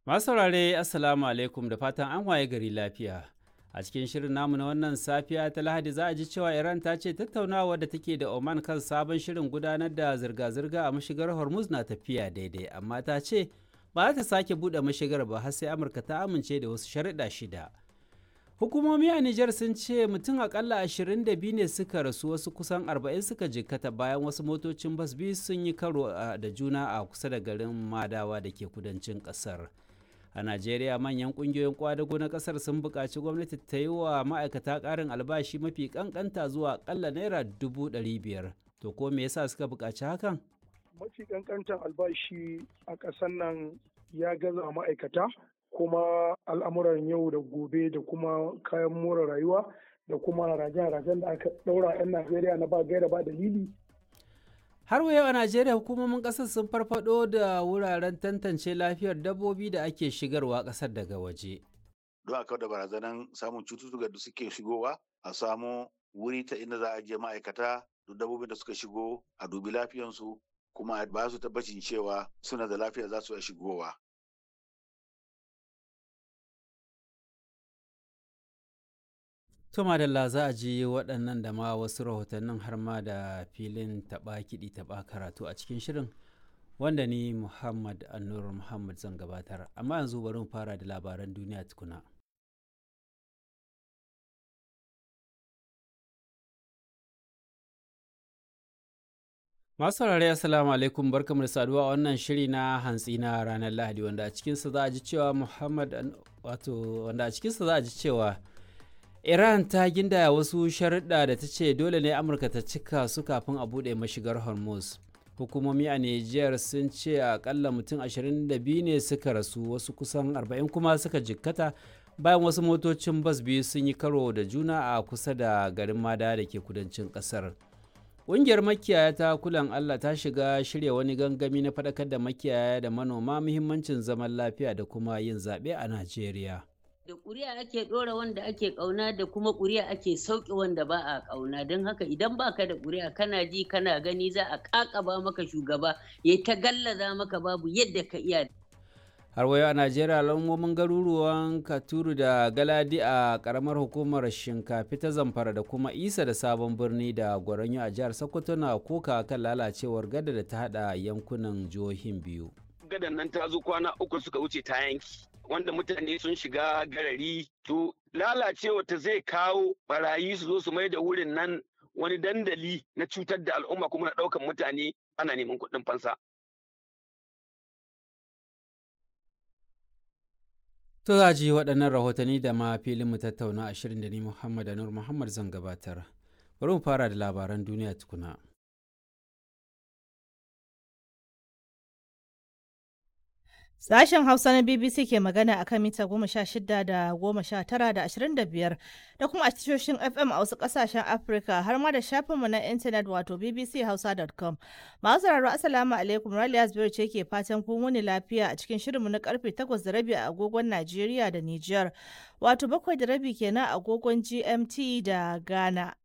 Masu saurare Assalamu alaikum da fatan an waye gari lafiya. A cikin shirin namu na wannan safiya ta Lahadi za a ji cewa Iran ta ce tattaunawa da take da Oman kan sabon shirin gudanar da zirga-zirga a mashigar Hormuz na tafiya daidai, amma ta ce ba za ta sake buɗe mashigar ba har sai Amurka ta amince da wasu sharuɗa shida. Hukumomi a Nijar sun ce mutum akalla 22 ne suka rasu wasu kusan 40 suka jikkata bayan wasu motocin bas biyu sun yi karo da juna a kusa da garin Madawa da ke kudancin ƙasar. a najeriya manyan kungiyoyin kwadago na kasar sun buƙaci gwamnati ta yi wa ma'aikata ƙarin albashi mafi ƙanƙanta zuwa ƙalla naira dubu ɗari biyar to ko me yasa suka buƙaci hakan mafi ƙanƙantar albashi a ƙasar nan ya gaza ma'aikata kuma al'amuran yau da gobe da kuma kayan more rayuwa da kuma rajen-rajen da aka ɗaura 'yan najeriya na ba gaira ba dalili har wa yau a najeriya hukumomin kasar sun farfado da wuraren tantance lafiyar dabbobi da ake shigarwa kasar daga waje don a da barazanan samun cututtuka da suke shigowa a samu wuri ta inda za a je ma'aikata duk dabbobin da suka shigo a dubi lafiyansu kuma ba su tabbacin cewa suna da lafiya za su iya shigowa To madalla za a ji waɗannan da ma wasu rahotannin har ma da filin taɓa kiɗi taɓa karatu a cikin shirin wanda ni Muhammad Annur Muhammad zan gabatar. Amma yanzu bari mu fara da labaran duniya tukuna. Masu saurare Assalamu alaikum barkamu da saduwa a wannan shiri na hantsi na ranar Lahadi wanda a cikinsa za a ji cewa Muhammad wato wanda a cikinsa za a ji cewa Iran ta gindaya wasu sharuɗa da ta ce dole ne Amurka ta cika su kafin a buɗe mashigar Hormuz. Hukumomi a Nijar sun ce akalla mutum 22 ne suka rasu wasu kusan 40 kuma suka jikkata bayan wasu motocin bas biyu sun yi karo da juna a kusa da garin Mada da ke kudancin ƙasar. Ƙungiyar makiyaya ta kulan Allah ta shiga shirya wani gangami na faɗakar da makiyaya da manoma muhimmancin zaman lafiya da kuma yin zaɓe a Najeriya. da ƙuri'a ake ɗora wanda ake ƙauna da kuma ƙuri'a ake sauƙi wanda ba a ƙauna don haka idan baka da ƙuri'a kana ji kana gani za a ƙaƙaba maka shugaba ya ta gallaza maka babu yadda ka iya har wayo a najeriya alamomin garuruwan katuru da galadi a karamar hukumar shinkafi ta zamfara da kuma isa da sabon birni da gwaranyo a jihar sokoto na koka kan lalacewar gada da ta hada yankunan jihohin biyu gadan nan ta zo kwana uku suka wuce ta yanki wanda mutane sun shiga garari to lalacewa ta zai kawo barayi su zo su mai da wurin nan wani dandali na cutar da al'umma kuma na ɗaukan mutane ana neman kuɗin fansa. To za ji waɗannan rahotanni da ma filin mu tattauna a shirin da ni Muhammad Anur Muhammad zan gabatar. Bari mu fara da labaran duniya tukuna. Sashen Hausa na BBC ke magana akan mita goma sha shida da goma sha tara da ashirin da biyar da kuma a tashoshin FM a wasu kasashen Afirka har ma da shafinmu na intanet wato bbchausa.com. Masu sauraro Assalamu alaikum Raliya Zubairu ce ke fatan kun wuni lafiya a cikin shirinmu na karfe takwas da rabi a agogon Najeriya da Nijar wato bakwai da rabi kenan a agogon GMT da Ghana.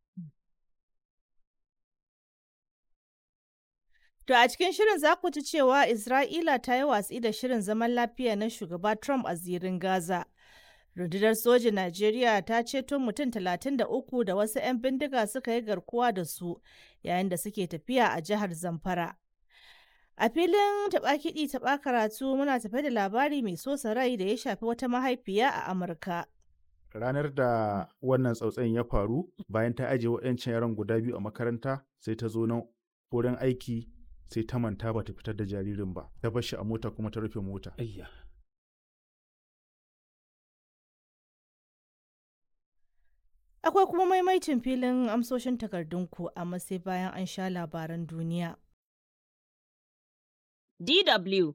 To a cikin shirin za ku ci cewa Isra'ila ta yi watsi da shirin zaman lafiya na shugaba Trump a zirin Gaza. Rundunar sojin Najeriya ta ceto mutum 33 da wasu 'yan bindiga suka yi garkuwa da su yayin da suke tafiya a jihar Zamfara. A filin taɓa kiɗi taɓa karatu muna tafe da labari mai sosa rai da ya shafi wata mahaifiya a Amurka. ranar da wannan tsautsayin ya faru bayan ta ajiye waɗancan yaran guda biyu a makaranta sai ta zo nan wurin aiki sai ta manta ba ta fitar da jaririn ba ta bar shi a mota kuma ta rufe mota Akwai kuma maimaitin filin amsoshin takardunku amma sai bayan an sha labaran duniya. DW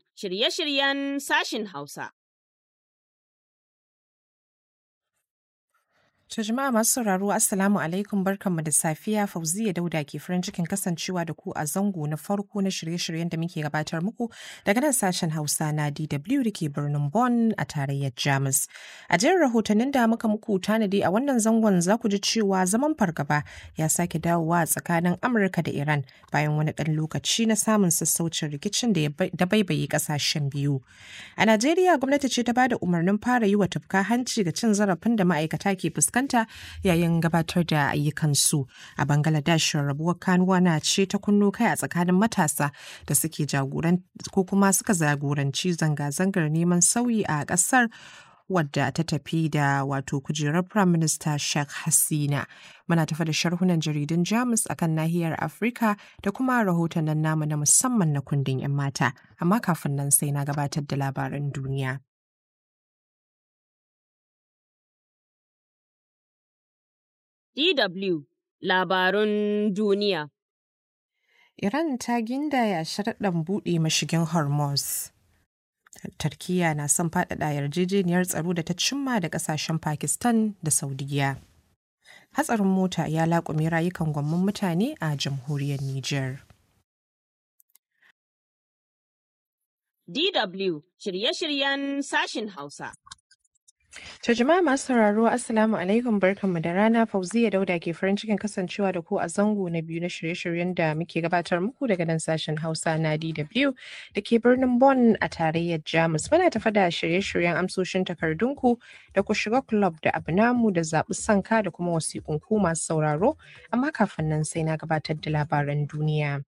shirye-shiryen sashin Hausa. To jama'a masu sauraro Assalamu alaikum barkanmu da safiya Fauziya Dauda ke farin cikin kasancewa da ku a zango na farko na shirye-shiryen da muke gabatar muku daga nan sashen Hausa na DW da ke birnin Bonn a tarayyar Jamus. A jerin rahotannin da muka muku tanadi a wannan zangon za ku ji cewa zaman fargaba ya sake dawowa a tsakanin Amurka da Iran bayan wani ɗan lokaci na samun sassaucin rikicin da ya baibaye ƙasashen biyu. A Najeriya gwamnati ce ta bada umarnin fara yi wa tufka hanci ga cin zarafin da ma'aikata ke fuskanta fuskanta yayin gabatar da ayyukansu a bangladesh rabuwar kanuwa na ce ta kunno kai a tsakanin matasa da suke jagoran ko kuma suka jagoranci zanga-zangar neman sauyi a kasar wadda ta tafi da wato kujerar prime minister sheikh hasina muna tafa da sharhunan jaridun jamus akan nahiyar afirka da kuma rahotannin namu na musamman na kundin 'yan mata amma kafin nan sai na gabatar da labaran duniya DW Labarun Duniya Iran ta gindaya sharaɗin buɗe mashigin Hormuz. Turkiyya na son faɗaɗa yarjejeniyar tsaro da ta cimma da ƙasashen Pakistan da Saudiya. Hatsarin mota ya laƙume rayukan gwamman mutane a jamhuriyar Nijar. DW shirye-shiryen sashin Hausa. To jama'a masu sauraro Assalamu alaikum barkanmu da rana Fauziya Dauda ke farin cikin kasancewa da ku a zango na biyu na shirye-shiryen da muke gabatar muku daga nan sashen Hausa na DW da ke birnin Bonn a tarayyar Jamus. Muna tafa da shirye-shiryen amsoshin takardunku da ku shiga club da abu namu da zaɓi sanka da kuma wasiƙun ku masu sauraro amma kafin nan sai na gabatar da labaran duniya.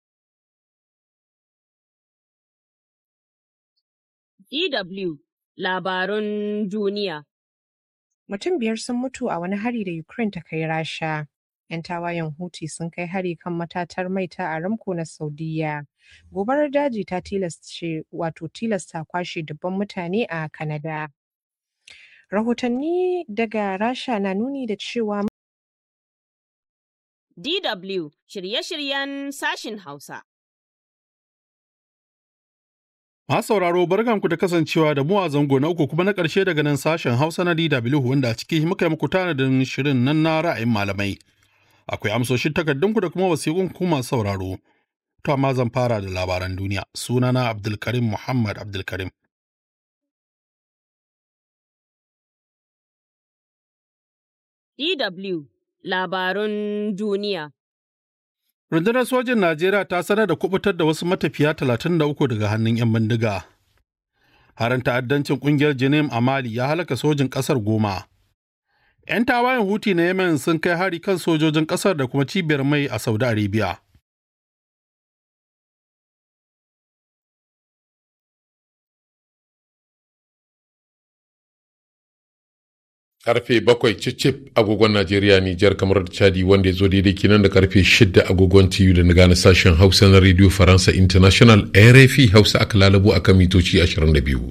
DW Labarun Duniya. Mutum biyar sun mutu a wani hari da Ukraine ta kai Rasha. 'Yan tawayen Houthi sun kai hari kan matatar mai ta Aramco na Saudiya. Gobarar daji ta tilasce wato tilasta kwashe dubban mutane a Canada. Rahotanni daga Rasha na nuni da cewa DW shirye-shiryen sashin Hausa. Masu sauraro barkanku da kasancewa da mu a zango na uku kuma na ƙarshe daga nan sashen Hausa na DW wanda a ciki muka yi muku tanadin shirin nan na ra'ayin malamai. Akwai amsoshin takardunku da kuma wasiƙun ku masu sauraro. To amma zan fara da labaran duniya. Sunana Abdulkarim Muhammad Abdulkarim. DW Labarun Duniya. Rundunar sojin Najeriya ta sanar da kubutar da wasu matafiya 33 daga hannun 'yan bindiga. Harin ta'addancin kungiyar Jinim a Mali ya halaka sojin ƙasar goma. 'Yan tawayen Huti na Yemen sun kai hari kan sojojin ƙasar da kuma cibiyar mai a Saudi Arabia. karfe bakwai cicip agogon Najeriya Nijar kamar da Chadi wanda ya zo daidai kinan da karfe shida agogon TU da na gane sashen Hausa na Radio Faransa International RFI Hausa aka lalabo akan mitoci 22.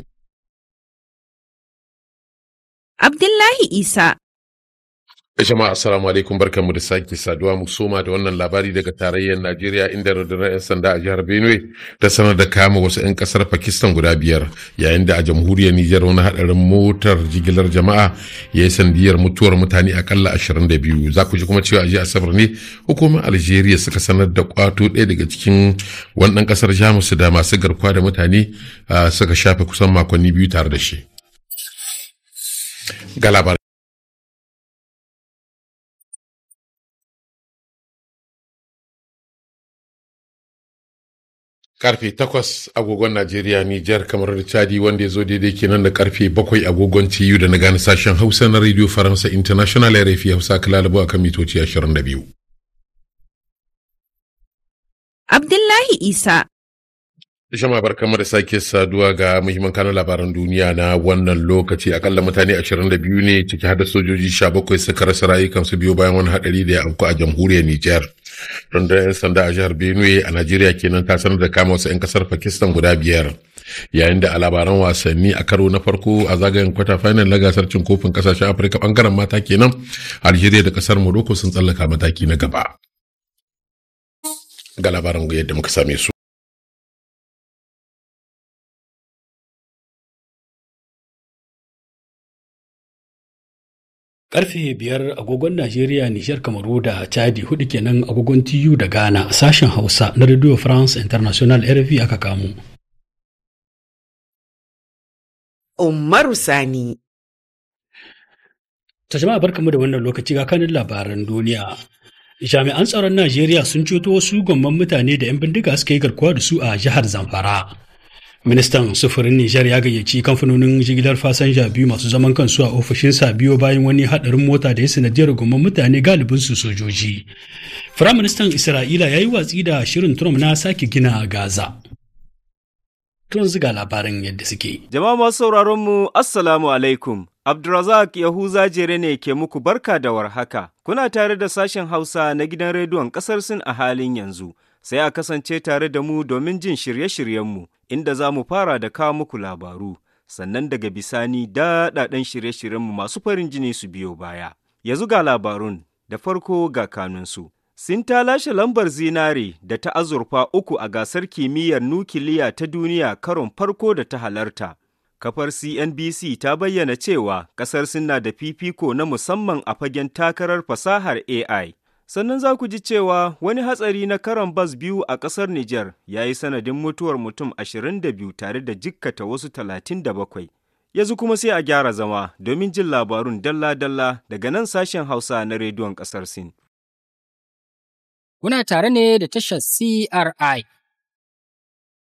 Abdullahi Isa jama'a assalamu alaikum barkanmu da sake saduwa mu soma da wannan labari daga tarayyar najeriya inda rundunar 'yan sanda a jihar benue ta sanar da kama wasu 'yan kasar pakistan guda biyar yayin da a jamhuriyar nijar wani hadarin motar jigilar jama'a ya yi sandiyar mutuwar mutane akalla 22 za ku ji kuma cewa a jiya asabar ne hukumar algeria suka sanar da kwato ɗaya daga cikin wannan kasar jamus da masu garkuwa da mutane suka shafe kusan makonni biyu tare da shi ga labarai karfe takwas agogon Najeriya Nijar kamar da Chadi wanda ya zo daidai kenan da karfe bakwai agogon TU da na gane sashen Hausa na Radio Faransa International RFI Hausa kalalabu a kan mitoci 22. Abdullahi Isa Jama'a barkamu da sake saduwa ga muhimman kanun labaran duniya na wannan lokaci akalla mutane 22 ne ciki har da sojoji 17 suka rasa rayukansu biyu bayan wani hadari da ya afku a jamhuriyar Nijar. rundunar 'yan sanda a jihar benue a najeriya kenan ta sanar da kama wasu 'yan kasar pakistan guda biyar yayin da a labaran wasanni a karo na farko a zagayen kwata final na gasar cin kofin kasashen afirka bangaren mata kenan algeria da kasar morocco sun tsallaka mataki na gaba ga labaran yadda muka same su Karfe biyar agogon Najeriya, Nijar, Kamaru da Chadi hudu kenan agogon TU da Ghana sashen Hausa na Radio France International RFI aka kamo. Umaru Sani. Ta jama'a barkamu da wannan lokaci ga kanin labaran duniya. Jami'an tsaron Najeriya sun ceto wasu gomman mutane da 'yan bindiga suka yi garkuwa da su a jihar Zamfara. Ministan sufurin Nijar ya gayyaci kamfanonin jigilar fasanja biyu masu zaman kansu a ofishinsa biyo bayan wani haɗarin mota da ya sanadiyar gomman mutane galibin su sojoji. Firaministan Isra'ila ya yi watsi da shirin Trump na sake gina Gaza. Tun ziga labaran yadda suke. Jama'a masu sauraron mu Assalamu alaikum. Abdulrazak Yahuza Jere ne ke muku barka da warhaka. Kuna tare da sashen Hausa na gidan rediyon ƙasar Sin a halin yanzu. Sai a kasance tare da mu domin jin shirye-shiryenmu, inda za mu fara da kawo muku labaru. Sannan daga bisani daɗaɗɗen shirye-shiryenmu masu farin jini su biyo baya. Yanzu ga labarun, da farko ga kanunsu. Sin ta lashe lambar zinare da ta azurfa uku a gasar kimiyyar nukiliya ta duniya karon farko da ta halarta. Kafar CNBC ta bayyana cewa ƙasar Sin na da fifiko na musamman a fagen takarar fasahar AI. Sannan za ku ji cewa wani hatsari na karon bas biyu a ƙasar Nijar ya yi sanadin mutuwar mutum 22 tare da jikkata wasu 37. Yanzu kuma sai a gyara zama domin jin labarun dalla-dalla daga nan sashen Hausa na rediyon ƙasar Sin. Kuna tare ne da tashar CRI